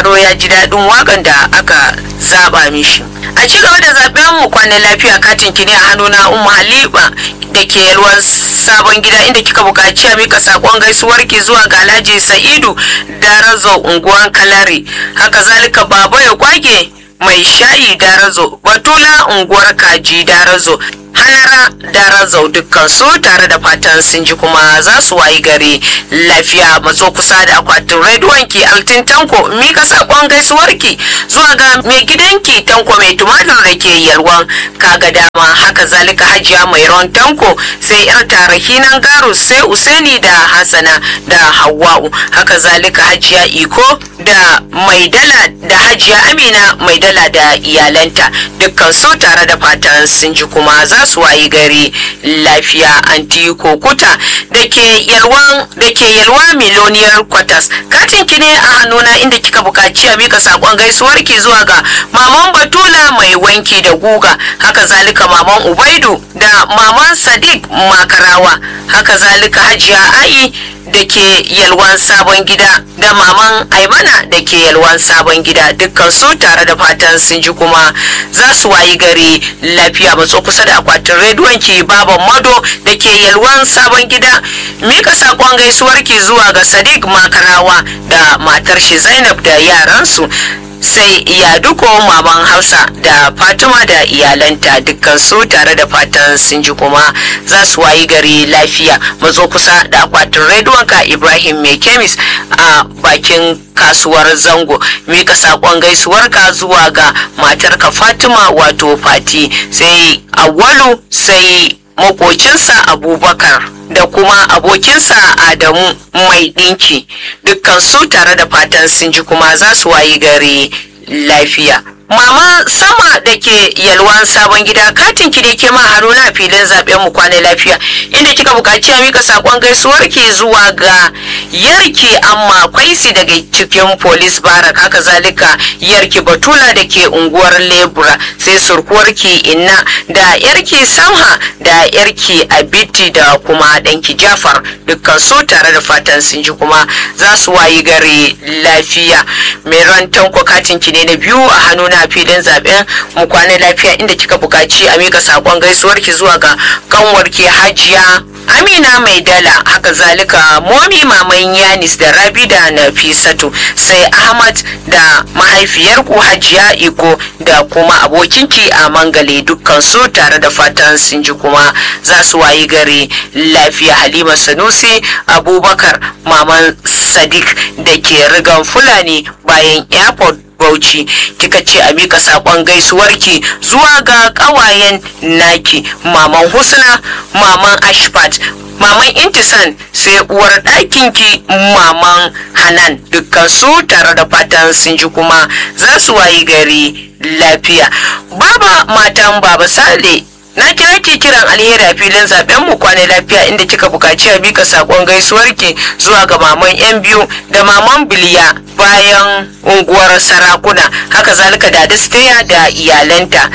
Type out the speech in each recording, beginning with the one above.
sauraro ya ji daɗin wakan da aka zaba mishi a ci gaba da zaben mu kwanan lafiya katin ki ne a hannuna umma halima da ke yalwan sabon gida inda kika buƙaci a mika sakon gaisuwar ki zuwa ga alhaji sa'idu darazo unguwan kalare haka zalika baba ya kwage mai shayi darazo batula unguwar kaji darazo halara darazau dukkan su tare da fatan sun ji kuma za su wayi gari lafiya matso kusa da akwatin rediyon ki altin tanko mika sakon gaisuwar ki zuwa ga mai gidanki tanko mai tumatir da ke yalwan kaga dama haka zalika hajiya mai ron tanko sai yar tarahinan garu sai useni da hasana da hawa'u haka zalika hajiya iko da maidala da hajiya amina maidala da iyalanta dukkan su tare da fatan sun ji kuma za su wayi gari lafiya anti kokuta da ke yalwan da ke yalwa miloniyar kwatas katin ki ne a hannuna inda kika buƙaci a mika sakon gaisuwar ki zuwa ga maman batula mai wanki da guga haka zalika maman ubaidu da maman sadiq makarawa haka zalika hajiya ai da ke yalwan sabon gida da maman aimana da ke yalwan sabon gida dukkan su tare da fatan sun ji kuma za su wayi gari lafiya matso kusa da akwatin rediyon ki baban mado da ke yalwan sabon gida mika sakon gaisuwar ki zuwa ga sadiq makarawa da matar shi zainab da yaransu sai iyaduko maman hausa da fatima da iyalanta dukkan su tare da fatan sun ji kuma za su wayi gari lafiya matso kusa da akwatin rediyonka ibrahim mai kemis a bakin kasuwar zango mika sakon gaisuwarka zuwa ga matarka fatima wato fati sai awalu sai makocinsa abubakar da kuma abokinsa adamu mai ɗinki dukkan su tare da fatan sun ji kuma za su wayi gari lafiya Mama sama da ke yalwan sabon gida katin ki da ke ma haruna filin zaben mu kwana lafiya inda kika buƙaci a mika sakon gaisuwar ki zuwa ga yarki amma kwaisi daga cikin police barak haka zalika yarki batula da ke unguwar lebura sai surkuwar ki inna da yarki samha da yarki abiti da kuma danki jafar dukkan su tare da fatan sun ji kuma za su wayi gari lafiya mai ran tanko katin ki ne na biyu a hannuna na filin zaben mu kwana lafiya inda kika buƙaci a mika sakon gaisuwar ki zuwa ga kanwar ki hajiya amina mai dala haka zalika momi maman yanis da rabi da nafisatu sai ahmad da mahaifiyar ku hajiya iko da kuma abokinki a mangale dukkan su tare da fatan sun ji kuma za su wayi gari lafiya halima sanusi abubakar maman sadiq da ke rigan fulani bayan airport Bauchi kika ce a mika sakon gaisuwarki zuwa ga kawayen naki maman Husna maman Ashfat maman Intisan sai uwar ɗakinki maman Hanan dukkan su tare da fatan sun ji kuma za su wayi gari lafiya baba matan baba Sale na kira ki kiran alheri a filin zaben mu kwana lafiya inda kika bukaci a bika sakon gaisuwarki zuwa ga maman yan biyu da maman biliya bayan unguwar sarakuna haka zalika da dasteya da iyalanta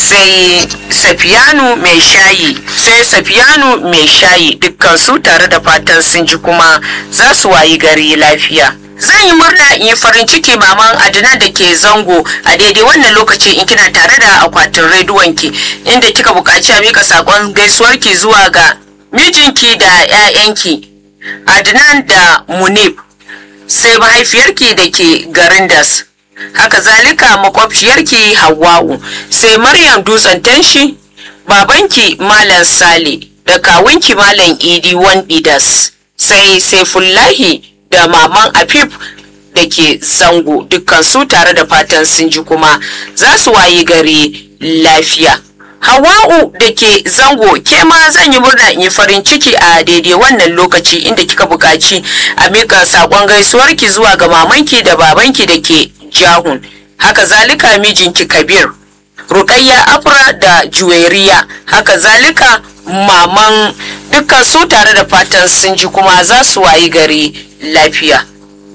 sai safiyanu mai shayi sai safiyanu mai shayi dukkan su tare da fatan sun ji kuma za su wayi gari lafiya zan yi murna in yi farin ciki maman adina da ke zango a daidai wannan lokaci in kina tare da akwatin rediyonki inda kika buƙaci a mika saƙon gaisuwarki zuwa ga mijinki da 'ya'yanki adnan da munib sai mahaifiyarki da ke garin das haka zalika makwabciyarki hawa'u sai maryam dutsen tanshi babanki malam sale da kawunki malam idi wandidas sai saifullahi da maman afif da ke zango dukkan su tare da fatan sun ji kuma za su wayi gari lafiya hawa'u da ke zango ke ma zan yi murna in yi farin ciki a daidai wannan lokaci inda kika buƙaci a mika saƙon gaisuwarki zuwa ga mamanki da babanki da ke jahun haka zalika mijinki kabir rukayya afra da juwairiya haka zalika maman dukkan su tare da fatan sun ji kuma za su wayi gari lafiya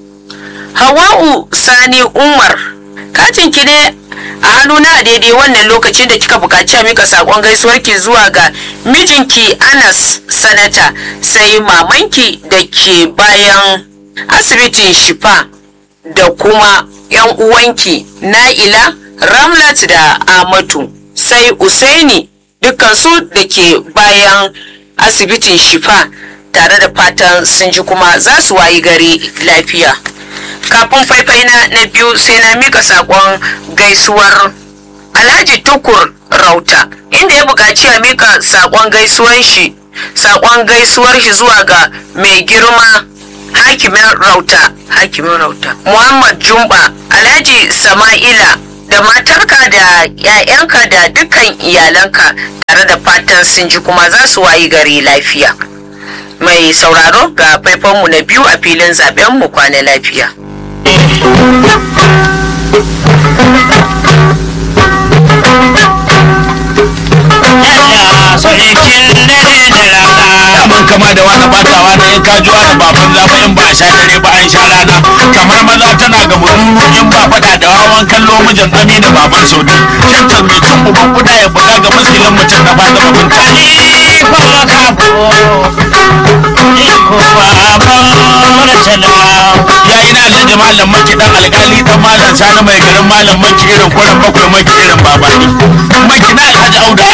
hawa'u sani umar katin ki ne a hannuna a daidai wannan lokacin da kika buƙaci a mika saƙon gaisuwarki zuwa ga mijinki anas sanata sai mamanki da ke bayan asibitin shifa da kuma yan uwanki na'ila ramlat da amatu sai usaini dukkansu da ke bayan asibitin shifa tare da fatan sun ji kuma za su wayi gari lafiya kafin faifai na na biyu sai na mika sakon gaisuwar alhaji tukur rauta inda ya buƙaci a mika sakon gaisuwar shi sakon gaisuwar shi zuwa ga mai girma hakimin rauta hakimin rauta muhammad jumba alhaji sama'ila da matarka da 'ya'yanka da dukkan iyalanka tare da fatan sun ji kuma za su wayi gari lafiya mai sauraro ga faifanmu na biyu a filin zaben mu kwana lafiya daman kama da wani batawa na in kajuwa da baban zama in ba a sha dare ba an sha rana kamar maza tana ga mururu in ba fada da wawan kallo mijin ami da baban saudi shantar mai cin uban kuda ya buga ga muskilin mutum na fata babin kani fa maka ya ina alhaji malam maki dan alkali dan malam sani mai garin malam maki irin kwarin bakwai maki irin babani maki na alhaji auda